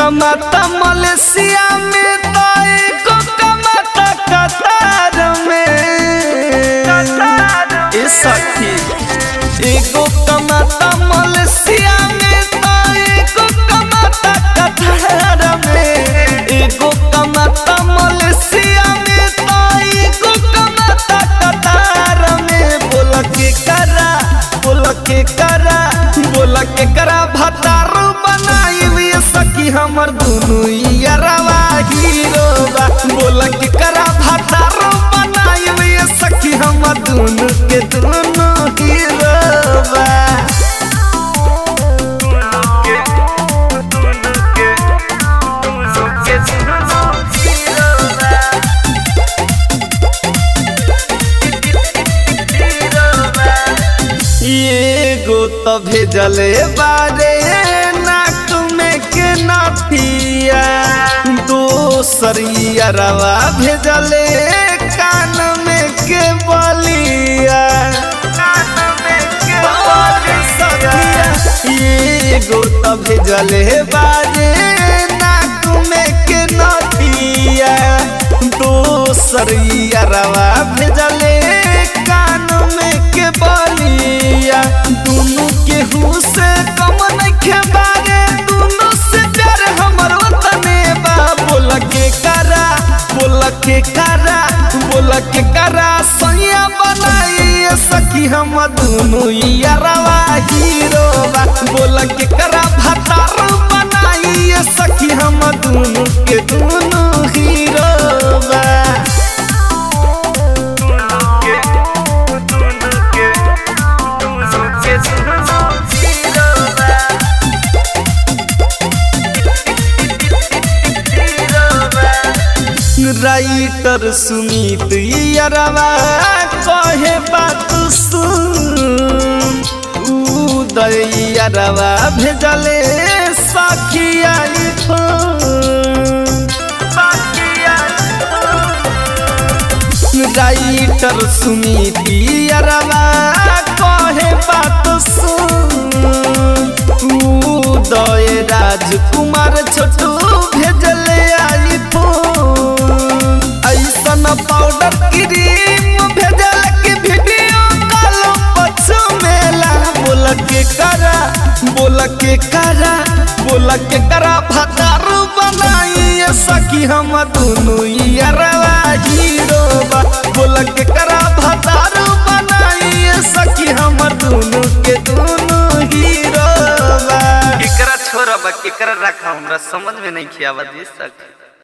कमाता मलेशिया में तो एगो कमाता कतार में ए सखी एगो कमाता मलेशिया में तो एगो कमाता कतार में एगो कमाता मलेशिया में तो एगो कमाता कतार में बोल के करा बोल के करा बोल के करा भतारू बनाई सखी हमर दुनु यारवा हीरो बा बोल के करा भतारू बनाई सखी हमर दुनु के दुनु हीरो बा एगो तो भेजले बारे नाक में के नथिया दोसर यारवा भेजले कान में के बलिया एगो तो भेजले बारे नाक में के नथिया दोसर यारवा भेजले कान में के बलिया दुनु के से कम नइखे बारे दुनु से प्यार हमर वतने बा बोल के करा बोल के करा बोल के करा सैया बनाई सखी हम दुनु यारवा हीरो बा बोल के करा भतार बनाई सखी हम दुनु के दुनु हीरो बा राइटर सुमित यारवा कहे बात सुन उदय यारवा भेजले सखिया राइटर सुमित यारवा कहे बात सुन उदय राजकुमार छोटू भेजले आई फोन ऐसन पाउडर क्रीम भेजल के वीडियो कॉल पछु मेला बोल के करा बोल के करा बोल के करा भतारू बनाई सखी हम दुनु यारवा हीरो बा बोल के करा भतारू बनाई सखी हमर दुनु के दुनु हीरो बा केकरा छोड़ब केकरा रखा हमरा समझ में नहीं खियावा दे सक